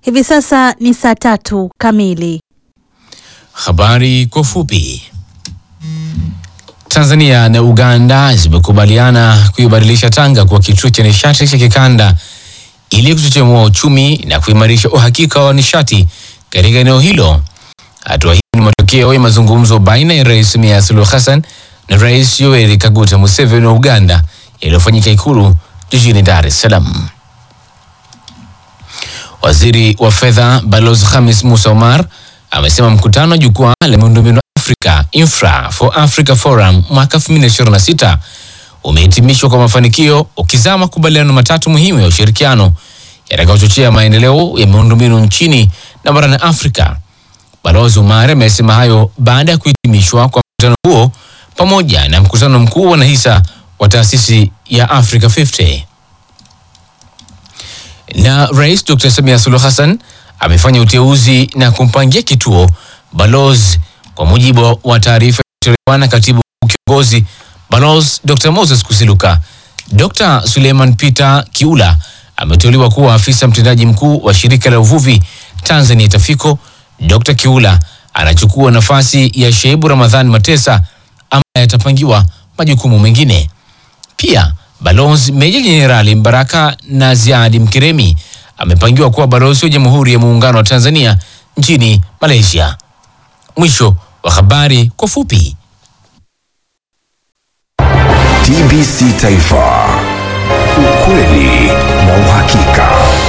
Hivi sasa ni saa tatu kamili. Habari kwa ufupi. Tanzania na Uganda zimekubaliana kuibadilisha Tanga kuwa kituo cha nishati cha kikanda ili kuchochemua uchumi na kuimarisha uhakika wa nishati katika eneo hilo. Hatua hii ni matokeo ya mazungumzo baina ya Rais Samia Suluhu Hassan na Rais Yoweri Kaguta Museveni wa Uganda yaliyofanyika Ikulu jijini Dar es Salaam. Waziri wa fedha Balozi Khamis Musa Omar amesema mkutano wa jukwaa la miundombinu Africa Infra for Africa Forum mwaka 2026 umehitimishwa kwa mafanikio ukizaa makubaliano matatu muhimu ya ushirikiano yatakayochochea maendeleo ya miundombinu nchini na barani Afrika. Balozi Omar amesema hayo baada ya kuhitimishwa kwa mkutano huo pamoja na mkutano mkuu wa wanahisa wa taasisi ya Africa 50 na Rais Dr. Samia Suluhu Hassan amefanya uteuzi na kumpangia kituo balozi kwa mujibu wa taarifa iliyotolewa na katibu kiongozi balozi Dr. Moses Kusiluka. Dr. Suleiman Peter Kiula ameteuliwa kuwa afisa mtendaji mkuu wa shirika la uvuvi Tanzania Tafiko. Dr. Kiula anachukua nafasi ya Shaibu Ramadhani Matesa ambaye atapangiwa majukumu mengine. Pia Balozi Meja Jenerali Mbaraka na Ziadi Mkiremi amepangiwa kuwa balozi wa Jamhuri ya Muungano wa Tanzania nchini Malaysia. Mwisho wa habari kwa fupi. TBC Taifa, ukweli na uhakika.